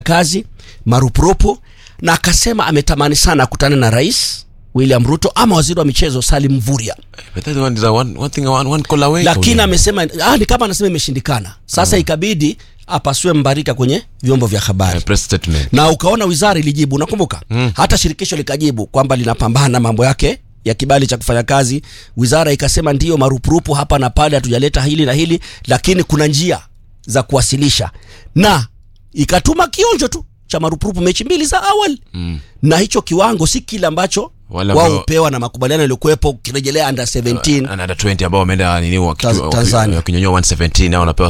kazi marupurupu, na akasema ametamani sana akutane na rais William Ruto ama waziri wa michezo Salim Mvurya, But that one is a one, one thing one, one call away. lakini Kaulia. amesema ah, ni kama anasema imeshindikana. Sasa ikabidi apasue mbarika kwenye vyombo vya habari Eh, press statement. na ukaona wizara ilijibu, unakumbuka mm. hata shirikisho likajibu kwamba linapambana mambo yake ya kibali cha kufanya kazi. Wizara ikasema ndiyo, marupurupu hapa na pale, hatujaleta hili na hili, lakini kuna njia za kuwasilisha, na ikatuma kionjo tu cha marupurupu mechi mbili za awali mm. na hicho kiwango si kile ambacho Wale wao ambao- hupewa na makubaliano yaliyokuwepo, ukirejelea under 17 Na under 20 ambao wameenda nini waki- Taz- waki- Tanzania. wakinyonyoa 117 nao wanapewa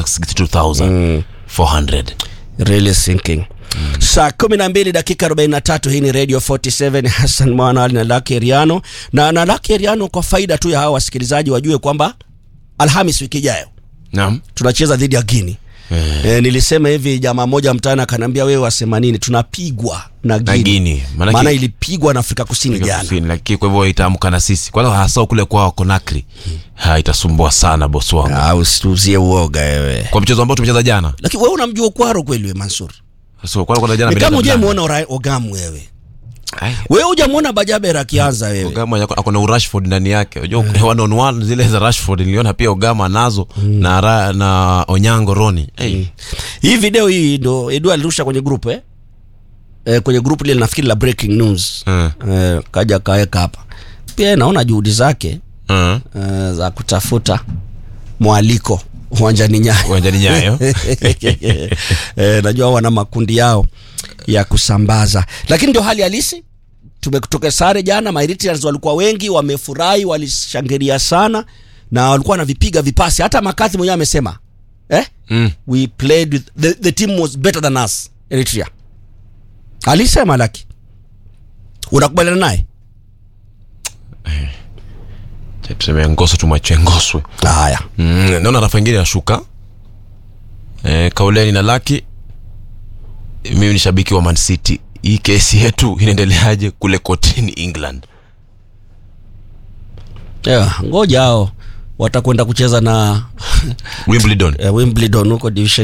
62400 really thinking saa kumi na mbili dakika 43 hii ni radio 47 hassan mwanali na lake riano na na lake riano kwa faida tu ya hawa wasikilizaji wajue kwamba alhamis wiki ijayo naam tunacheza dhidi ya guini E, nilisema hivi jamaa moja mtaani akaniambia wewe wasema nini tunapigwa na Na Guinea. Guinea. Maanake- maana ilipigwa na afrika kusini jana Kusini, lakini kwa hivyo itaamka na sisi kwanza hasa kule kwao Conakry ha itasumbua sana bosi wangu Ah, usiuzie uoga wewe kwa mchezo ambao tumecheza jana lakini wewe unamjua ukwaro kweli we mansur so kwa kwa jana ni kama ameleta hujamuona Ora- ogamu wewe Ai, wewe hujamuona bajaber akianza wewe Ogama yako- ako na urashford ndani yake unajua one on one zile za Rashford niliona pia Ogama nazo na ra, na Onyango Roni hey. hii video hii ndo edu alirusha kwenye grupu eh? Eh, kwenye grupu lile nafikiri la breaking news Mm. eh, kaja kaweka hapa pia naona juhudi zake Uh, eh, za kutafuta mwaliko uwanjani nyayo uwanjani Nyayo eh, najua wana makundi yao ya kusambaza lakini ndio hali halisi tumetoka sare jana Mauritians walikuwa wengi wamefurahi walishangilia sana na walikuwa wanavipiga vipasi hata makathi mwenyewe amesema eh? mm. we played with the, the team was better than us Eritrea alisema laki unakubaliana naye Cha tuseme ngoso tumwachie ngoswe haya mm. naona rafa ingine nashuka eh, kauleni na laki mimi ni shabiki wa Man City hii kesi yetu inaendeleaje kule kotini England yeah, ngoja hao watakwenda kucheza na Wimbledon uh, Wimbledon huko division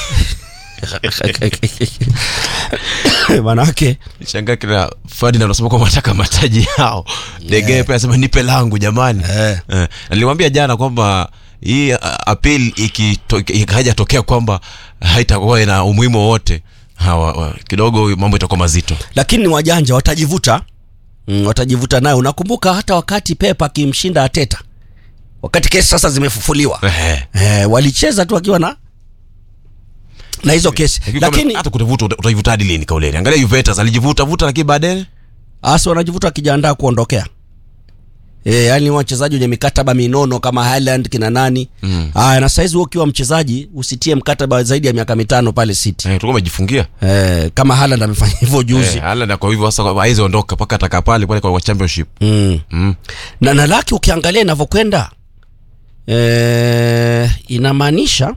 5 manake shangaa kila Ferdinand anasema kwamba nataka mataji yao Degea pia anasema nipe langu jamani Eh. Eh, niliwaambia jana kwamba hii uh, appeal ikito- ikaja tokea kwamba haitakuwa ina umuhimu wowote hawa wa- kidogo mambo itakuwa mazito lakini ni wajanja watajivuta mm, watajivuta nayo unakumbuka hata wakati Pep akimshinda Ateta wakati kesi sasa zimefufuliwa Eh. eh, walicheza tu wakiwa na na hizo kesi Lakini kama- lakini hata kutavuta uta- utajivuta hadi lini kauleni angalia Juventus alijivuta vuta lakini baadaye hasa wanajivuta wakijiandaa kuondokea E, yani wachezaji wenye mikataba minono kama Haaland kina nani mm. Aya, na saizi wewe ukiwa mchezaji usitie mkataba zaidi ya miaka mitano pale City eh, tulikuwa umejifungia e, kama Haaland amefanya hivyo juzi eh, hala na kwa hivyo sasa haizi ondoka mpaka atakaa pale pale kwa championship mm. mm. na na laki ukiangalia inavyokwenda e, inamaanisha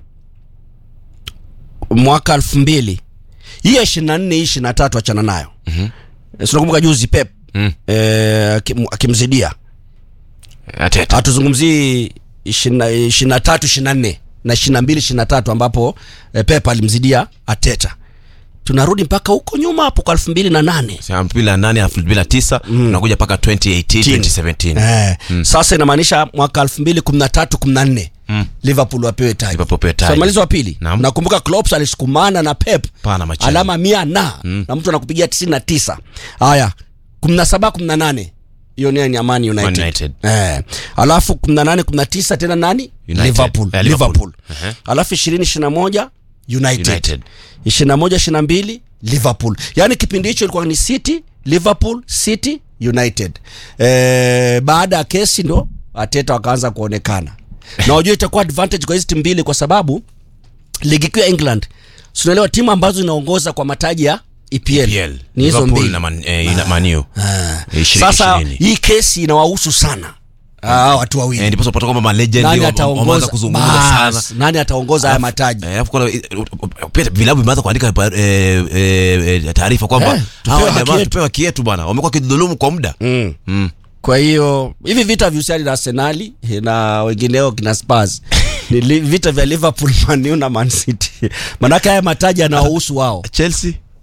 mwaka elfu mbili hii ya ishirini na nne hii ishirini na tatu achana nayo mm-hmm. sinakumbuka juzi Pep Mm. e, akim- akimzidia Ateta hatuzungumzii ishirini na tatu ishirini na nne na ishirini na mbili ishirini na tatu ambapo e, Pep alimzidia Ateta tunarudi mpaka huko nyuma hapo kwa elfu mbili na nane elfu mbili na nane elfu mbili na tisa unakuja mpaka 2018 2017 Eh, sasa inamaanisha mwaka elfu mbili kumi na tatu kumi na nne Liverpool wapewe taji Liverpool wapewe taji. So, malizo wa pili Naam. nakumbuka Klopp alisukumana na Pep Pana machezo. alama mia na na mtu anakupigia tisini na tisa haya kumi na saba kumi na nane hiyo ni ni Amani United, Man United. Eh. alafu kumi na nane kumi na tisa tena nani United. Liverpool, Eh, Liverpool. Liverpool. Uh-huh. alafu ishirini ishirini na moja United, United. ishirini na moja ishirini na mbili Liverpool yaani kipindi hicho ilikuwa ni City Liverpool City United eh, baada ya kesi ndo Ateta wakaanza kuonekana na wajua itakuwa advantage kwa hizi timu mbili kwa sababu ligi kuu ya England tunaelewa timu ambazo zinaongoza kwa mataji ya EPL, EPL. ni hizo Liverpool mbili na Man- eh, ina- Man U. Ah. Eh, ishirini- sasa ishirini. hii kesi inawahusu sana ah, watu wawili Eh, ndipo unapata kwamba malegend nani wa- wameanza ataongoza kuzungumza Bas, sana nani ataongoza haya mataji Eh, alafu kuna- eh, pia vilabu vimeanza kuandika eh, eh, eh, taarifa kwamba Eh, tupewe hawa haki jamaa yetu. tupewe haki yetu bwana wamekuwa kidhulumu kwa muda mm. Mm. kwa hiyo hivi vita vihusiani na arsenali na wengineo kina spurs ni li, vita vya liverpool man U na man city manake haya mataji yanawahusu wao chelsea